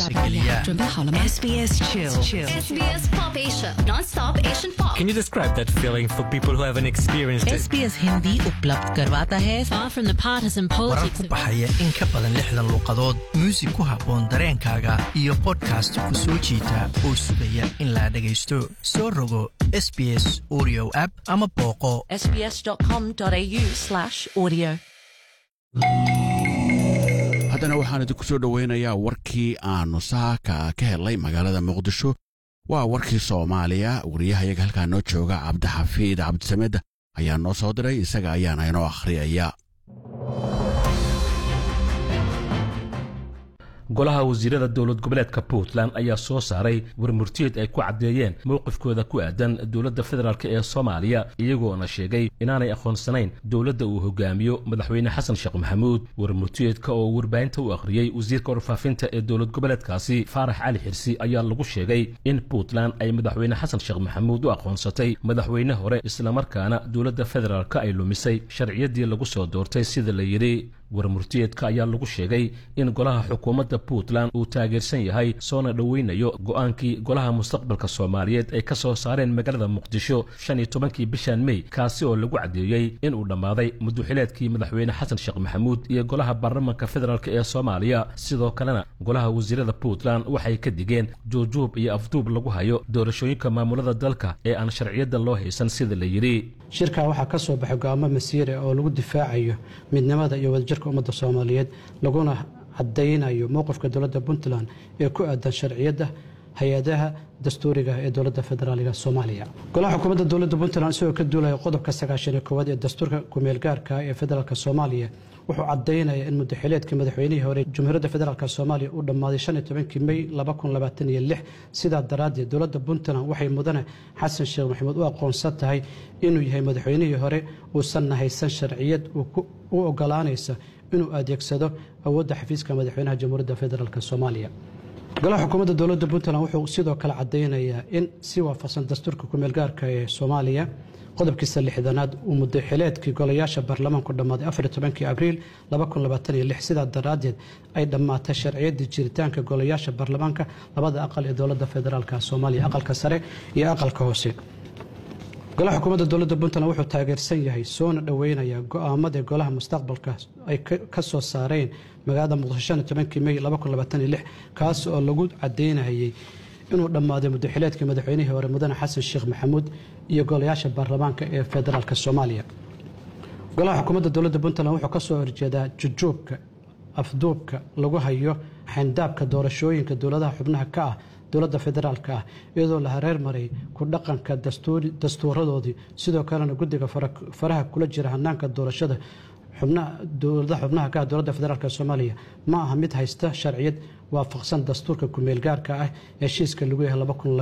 geliya SBS Chill. SBS Pop Asia, non-stop Asian pop. Can you describe that feeling for people who haven't experienced it? SBS Hindi उपलब्ध करवाता है Far from the partisan warar politics ku of baxaya in ka badan lixdan luuqadood muusig ku habboon dareenkaaga iyo podcast ku soo jiita oo sugaya in la dhagaysto soo rogo sbs audio app ama booqo sbs.com.au slash audio. haddana waxaan idinku soo dhowaynayaa warkii aanu saaka ka helnay magaalada muqdisho waa warkii soomaaliya wariyahayaga halkaa noo jooga cabdixafiid cabdisamed ayaa noo soo diray isaga ayaana inoo akhriyaya golaha wasiirada dowlad goboleedka puntland ayaa soo saaray warmurtiyeed ay ku caddeeyeen mowqifkooda ku aadan dowladda federaalk ee soomaaliya iyagoona sheegay inaanay aqoonsanayn dowladda uu hogaamiyo madaxweyne xasan sheekh maxamuud warmurtiyeedka oo warbaahinta u akhriyey wasiirka warfaafinta ee dowlad goboleedkaasi faarax cali xirsi ayaa lagu sheegay in puntland ay madaxweyne xasan sheekh maxamuud u aqoonsatay madaxweyne hore islamarkaana dowladda federaalk ay lumisay sharciyaddii lagu soo doortay sida la yidhi warmurtiyeedka ayaa lagu sheegay in golaha xukuumadda puntland uu taageersan yahay soona dhoweynayo go'aankii golaha mustaqbalka soomaaliyeed ay ka soo saareen magaalada muqdisho shan iyo tobankii bishan mey kaasi oo lagu caddeeyey inuu dhammaaday muduxileedkii madaxweyne xasan sheekh maxamuud iyo golaha baarlamanka federaalk ee soomaaliya sidoo kalena golaha wasiirada puntland waxay ka digeen juujuub iyo afduub lagu hayo doorashooyinka maamulada dalka ee aan sharciyadda loo haysan sida la yidhi shirkaa waxaa ka soo baxay go'aamo masiire oo lagu difaacayo midnimada iyo wadajirka ummadda soomaaliyeed laguna cadaynayo mowqifka dowladda puntland ee ku aadan sharciyadda hay-adaha dastuuriga ee dowladda federaaliga soomaaliya golaha xukuumadda dowladda puntland isagoo ka duulaya qodobka sagaashaniyo koowaad ee dastuurka kumeelgaarka ee federaalk soomaaliya wuxuu cadaynaya in mudaxileedkii madaxweynihii hore jamhuuriyadda federaalk soomaaliya uu dhammaaday shan iyo tobankii mey laba kun labaatan iyo lix sidaa daraaddeed dowladda puntland waxay mudane xasan sheekh maxamuud u aqoonsan tahay inuu yahay madaxweynihii hore uusanna haysan sharciyad u ogolaanaysa inuu adeegsado awoodda xafiiska madaxweynaha jamhuuriyadda federaalk soomaaliya golaha xukuumadda dowladda puntland wuxuu sidoo kale cadaynayaa in si waafaqsan dastuurka kumeelgaarka ee soomaaliya qodobkiisa lixdanaad uu mudaxileedkii golayaasha baarlamaanku dhammaaday afar tobankii abriil sidaa daraaddeed ay dhammaatay sharciyaddii jiritaanka golayaasha baarlamaanka labada aqal ee dowladda federaalk soomaaliya aqalka sare iyo aqalka hoose golaha xukuumadda dowladda puntland wuxuu taageersan yahay soona dhoweynaya go'aamadii golaha mustaqbalka ay ka soo saareen magaalada muqdisho tobankii mey kaas oo lagu cadaynayay inuu dhammaaday mudaxileedkii madaxweynihii hore mudane xasan sheekh maxamuud iyo golayaasha baarlamaanka ee federaalk soomaaliya golaha xukuumadda dowladda puntland wuxuu ka soo horjeedaa jujuubka afduubka lagu hayo xayndaabka doorashooyinka dowladaha xubnaha ka ah dowladda federaalk ah iyadoo la hareer maray ku dhaqanka dastuuradoodii sidoo kalena guddiga faraha kula jira hanaanka doorashada dowladaha xubnaha ka ah dowladda federaalk soomaaliya ma aha mid haysta sharciyad waafaqsan dastuurka kumeelgaarka ah heshiiska lagu yahay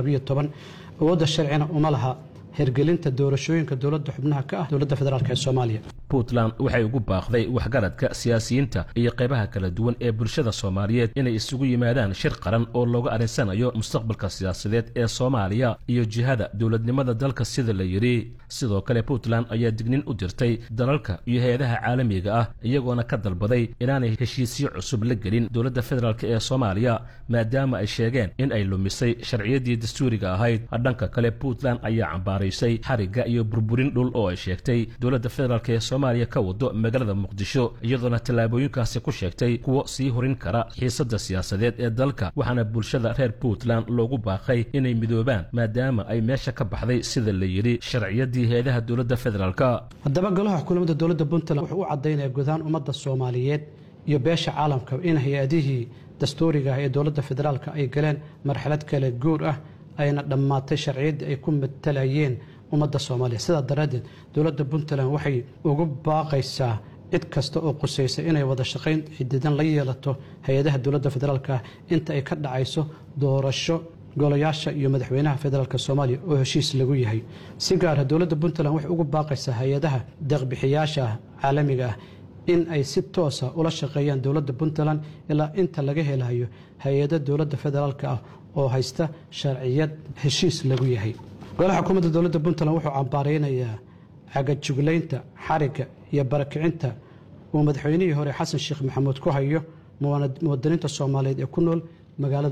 awoodda sharcina uma laha hirgelinta doorashooyinka dowladda xubnaha ka ah dowladda federaalk ee soomaaliya puntland waxay ugu baaqday waxgaradka siyaasiyiinta iyo qaybaha kala duwan ee bulshada soomaaliyeed inay isugu yimaadaan shir qaran oo looga arinsanayo mustaqbalka siyaasadeed ee soomaaliya iyo jihada dowladnimada dalka sida la yidhi sidoo kale puntland ayaa dignin u dirtay dalalka iyo hay-adaha caalamiga ah iyagoona ka dalbaday inaanay heshiisyo cusub la gelin dowladda federaalk ee soomaaliya maadaama ay sheegeen in ay lumisay sharciyaddii dastuuriga ahayd dhanka kale puntland ayaa cambaaraysay xarigga iyo burburin dhul oo ay sheegtay dowladda federaalk ee soomaaliya ka wado magaalada muqdisho iyadoona tallaabooyinkaasi ku sheegtay kuwo sii horin kara xiisadda siyaasadeed ee dalka waxaana bulshada reer puntland loogu baaqay inay midoobaan maadaama ay meesha ka baxday sida la yidhi sharciyaddii hay-adaha dowladda federaalk haddaba golaha xukuumadda dowladda puntland wuxuu u cadaynaya gudahaan ummadda soomaaliyeed iyo beesha caalamka in hay-adihii dastuuriga ah ee dowladda federaalk ay galeen marxalad kale guur ah ayna dhammaatay sharciyaddii ay ku matalayeen ummadda soomaaliya sidaa daraaddeed dowladda puntland waxay ugu baaqaysaa cid kasta oo qusaysa inay wada shaqayn xididan la yeelato hay-adaha dowladda federaalk ah inta ay ka dhacayso doorasho golayaasha iyo madaxweynaha federaalk soomaaliya oo heshiis lagu yahay si gaara dowladda puntland waxay ugu baaqaysaa hay-adaha deeqbixiyaasha caalamiga ah in ay si toosa ula shaqeeyaan dowladda puntland ilaa inta laga helayo hay-ada dowladda federaalk ah oo haysta sharciyad heshiis lagu yahay golaha xukuumadda dowladda puntland wuxuu cambaareynayaa cagajuglaynta xarigga iyo barakicinta uu madaxweynihii hore xasan sheekh maxamuud ku hayo muwaadiniinta soomaaliyeed ee ku nool magaalada